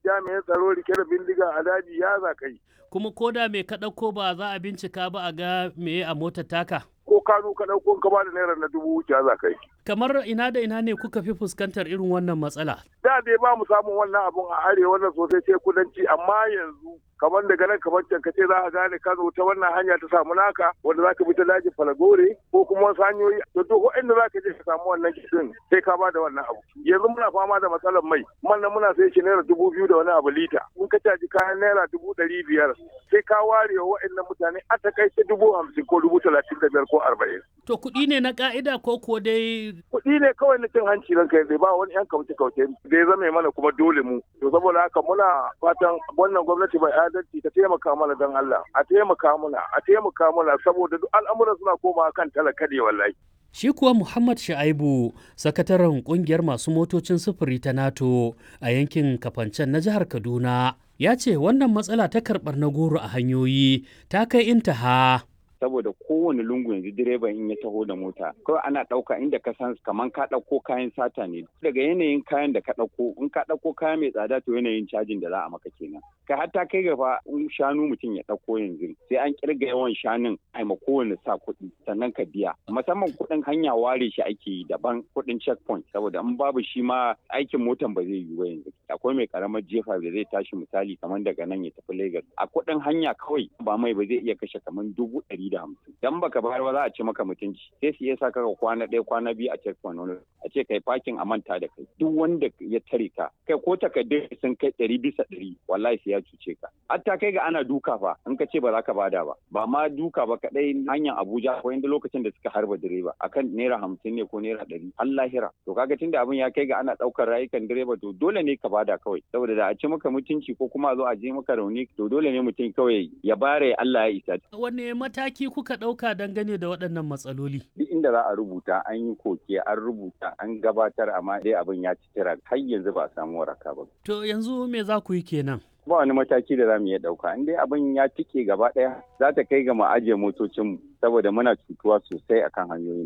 jami'in tsaro rike da bindiga a daji ya za kai. Kuma ko da mai ka ɗauko ba za a bincika ba a ga me a motar taka. Ko kanu ka ɗauko ka ba da naira na dubu wuce za kai. Kamar ina da ina ne kuka fi fuskantar irin wannan matsala? Da dai ba mu samun wannan abun a arewa wannan sosai sai kudanci amma yanzu kamar daga nan kamar can ka ce za a gane ka zo ta wannan hanya ta samu naka wanda za ka bi ta dajin falagore ko kuma wasu hanyoyi da duk inda za ka je ka samu wannan kishin sai ka ba da wannan abu yanzu muna fama da matsalar mai man nan muna sai shi naira dubu biyu da wani abu lita in ka caji kayan naira dubu ɗari biyar sai ka ware wa waɗannan mutane a takaice dubu hamsin ko dubu talatin da biyar ko arba'in. To kuɗi ne na ƙa'ida ko kuwa dai. Kuɗi ne kawai na cin hanci ranka yanzu ba wani 'yan kauce-kauce da ya zama mana kuma dole mu. To saboda haka muna fatan wannan gwamnati bai adalci ta taimaka mana don Allah a taimaka mana a taimaka mana saboda duk al'amuran suna komawa kan talaka ne wallahi. Shi kuwa Muhammad Sha'aibu, sakataren kungiyar masu motocin sufuri ta NATO a yankin Kafancen na jihar Kaduna, ya ce wannan matsala ta karɓar na goro a hanyoyi ta kai intaha. saboda kowane lungu yanzu direban in ya taho da mota kawai ana ɗauka inda ka san kaman ka ɗauko kayan sata ne daga yanayin kayan da ka ɗauko in ka ɗauko kaya mai tsada to yanayin cajin da za a maka kenan kai hatta kai gaba in shanu mutum ya ɗauko yanzu sai an kirga yawan shanun a ma kowane sa kuɗi sannan ka biya musamman kuɗin hanya ware shi ake yi daban kuɗin checkpoint saboda in babu shi ma aikin motan ba zai yiwu yanzu akwai mai karamar jefa da zai tashi misali kamar daga nan ya tafi Lagos a kuɗin hanya kawai ba mai ba zai iya kashe kamar dubu ɗari da hamsin dan baka bayar ba za a ci maka mutunci sai su iya sa ka kwana ɗaya kwana biyu a checkpoint wani a ce kai parking a manta da kai duk wanda ya tare ka kai ko takardun sun kai ɗari bisa ɗari wallahi sai ya cuce ka hatta kai ga ana duka fa in ka ce ba za ka bada ba ba ma duka ba kaɗai hanyar Abuja ko inda lokacin da suka harba direba akan naira hamsin ne ko naira ɗari har lahira to kaga tunda abin ya kai ga ana ɗaukar rayukan direba to dole ne ka bada kawai saboda da a ci maka mutunci ko kuma a zo a je maka rauni to dole ne mutum kawai ya bare Allah ya isa Wanne mataki kuka ɗauka dangane da waɗannan matsaloli? Duk inda za a rubuta an yi koke an rubuta an gabatar amma dai abin ya ci tira har yanzu ba a samu waraka ba. To yanzu me za ku yi kenan? Ba wani mataki da za mu iya ɗauka in dai abin ya tike gaba ɗaya za ta kai ga mu ajiye motocinmu saboda muna cutuwa sosai akan hanyoyin.